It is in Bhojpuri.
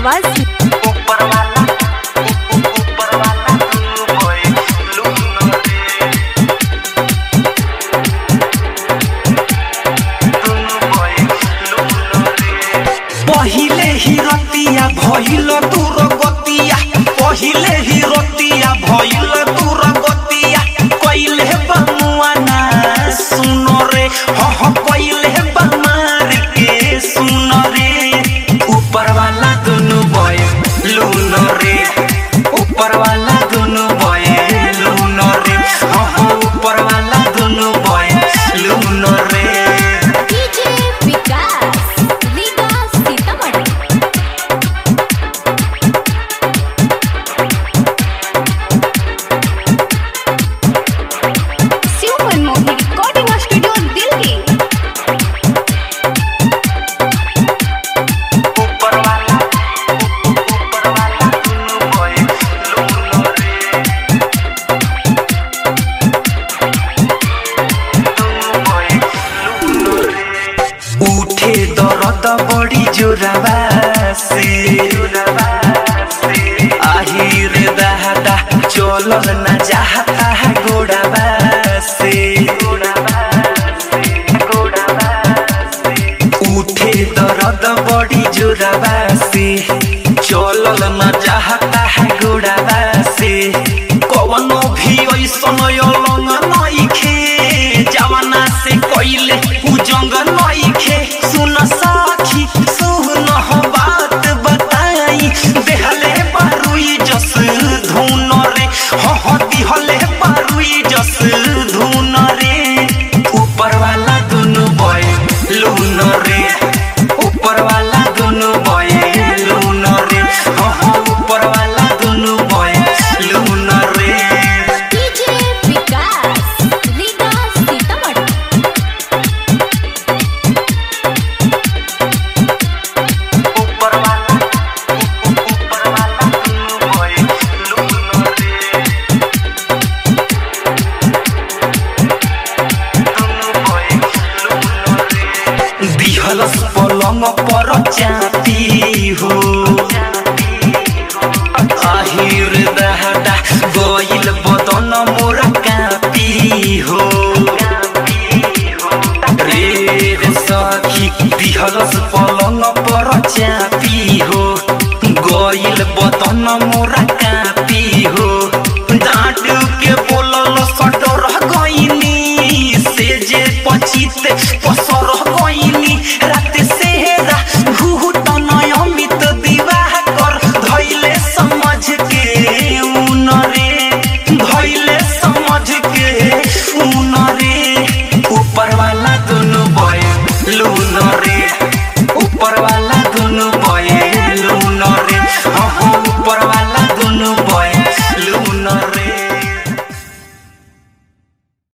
आवाज ऊपर वाला ऊपर वाला दुनु भइल लुन रे दुनु भइल लुन रे पहिले ही रतिया भइल दूर गतिया पहिले ही रतिया भइल दूर गतिया कइले बमुआ ना सुनो रे ह ह कइले बमार के सुनो रे ऊपर वाला दुनु बय लून रे ऊपर वाला दुनु बय लून रे ह ह ऊपर वाला दुनु बय लून रे डीजे विकास लीगा सीतामढ़ी शिव मनमोहन रिकॉर्डिंग स्टूडियो दिल्ली ऊपर वाला ऊपर वाला दुनु भइल लून रे दुनु भइल लून रे उठे दरद बड़ी जोराबा से जोराबा से आहिर दादा चलल न चाहता है गोड़ाबा से गोड़ाबा से गोड़ाबा से उठे दर्द बड़ी जोराबा से चलल न चाहता है गोड़ाबा से कवनो भी ऐसन अलंग नइखे जवाना से कइले उ जंग नइखे सुन साखी सुन हो बात बताई देहले बारुई जस धुन रे हो हो दिहले बारुई जस धुन रे ऊपर वाला दुनु बय लून रे ऊपर वाला दुनु बय लून रे हो हो ऊपर वाला दुनु बय लून रे डीजे विकास लीगा सीतामढ़ी ऊपर वाला ऊपर वाला दुनु बय लून रे दुनु बय लून रे दिहलस पलंग पर चापी हो আহিर दहटा गइल बदन मोर कापी हो रे रे सखी दिहलस पलंग पर चापी हो गइल बदन मोर कापी हो डाँट के बोलल सटर गइनी से जे पचित पसर गइनी रात सेहरा घुटन अमित विवाह कर धैले समझ के उन रे धैले समझ के उन रे ऊपर वाला दुनु बय लून रे ऊपर वाला